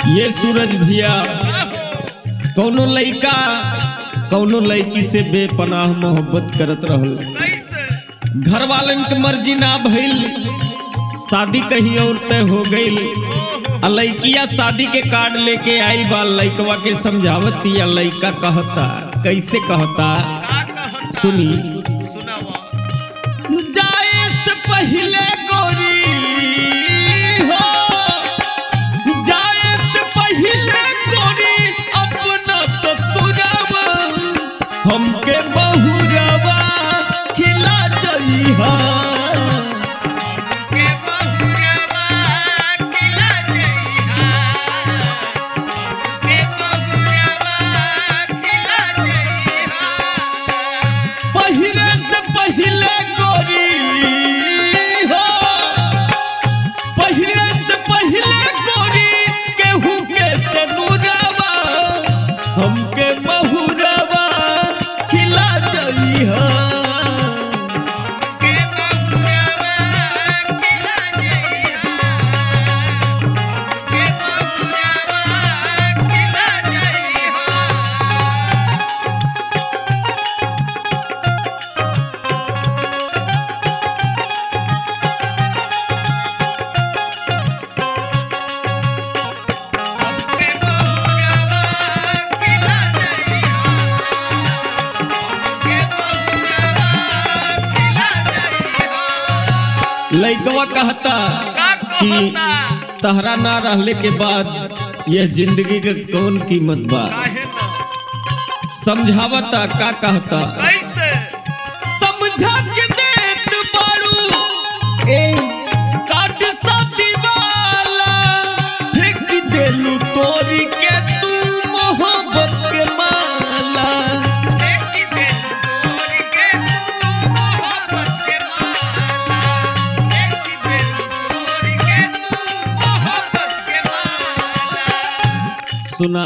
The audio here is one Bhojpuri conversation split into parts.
ये सूरज भैया कौनो लइका कौनो लड़की से बेपनाह मोहब्बत करत रहल कैसे घर वालन के मर्जी ना भइल शादी कहीं और तय हो गईल आ लइकिया शादी के कार्ड लेके आई बा लइकवा के समझावत या लइका कहता कैसे कहता का कहता सुनी सुनावा जाए से पहले गोरी हो जाए से पहले गोरी अपना ससुरवा हमके बहुरवा खिला जइहा के बहुरवा खिला जइहा के बहुरवा खिला जइहा पहले से पहले गोरी हो पहले से पहले गोरी केहू के सनुरवा हमके बहुरवा खिला जइहा के बहुरवा खिला जइहा के बहुरवा खिला जइहा के बहुरवा खिला जइहा के बहुरवा खिला जइहा लइकवा कहता का कि कहता तहरा ना रहले के बाद यह जिंदगी के कौन कीमत बा काहे ना समझावता का कहता कैसे समझा के देत बाड़ू ए काट साथी वाला फेंक देलू तोरी के तू मोहब्बत के माला देखी दे तोर के तू मोहब्बत के माला देखी दे तोर के तू मोहब्बत के माला सुना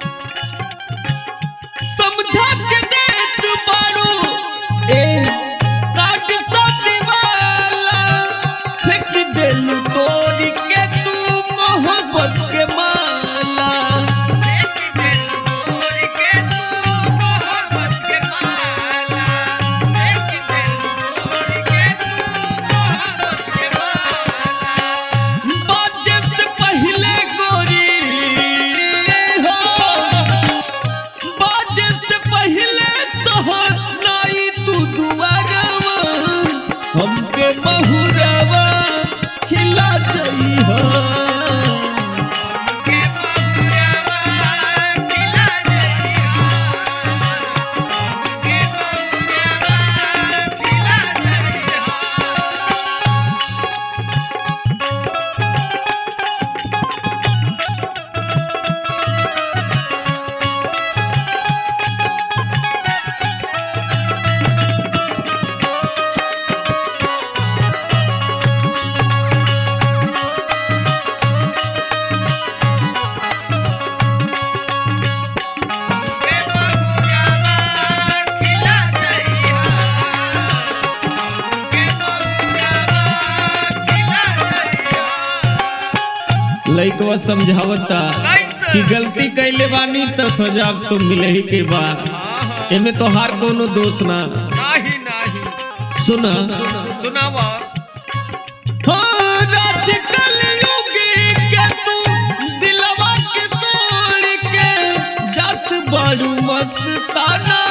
समझा के देत बाड़ू ए काट साथी वाला फेंक देलू तोरी के तू मोहब्बत के माला देखी दे तोर के तू मोहब्बत के माला देखी दे तोर के तू मोहब्बत के माला बाजे से पहले गोरी हो बाजे से पहले सोहनाई तू दुआरवा हमके बहुरवा खिला जइहा के बहुरवा खिला जइहा के बहुरवा खिला जइहा के बहुरवा खिला जइहा के बहुरवा खिला जइहा लइकवा समझावता कैसे? कि गलती कैले बानी त सजा तो मिले ही के बा एमे तोहार कोनो दोष ना नाही नाही सुना सुनावा हाँ, राज कलयुगी के तू दिलवा के तोड़ के जात बाड़ू मस्ताना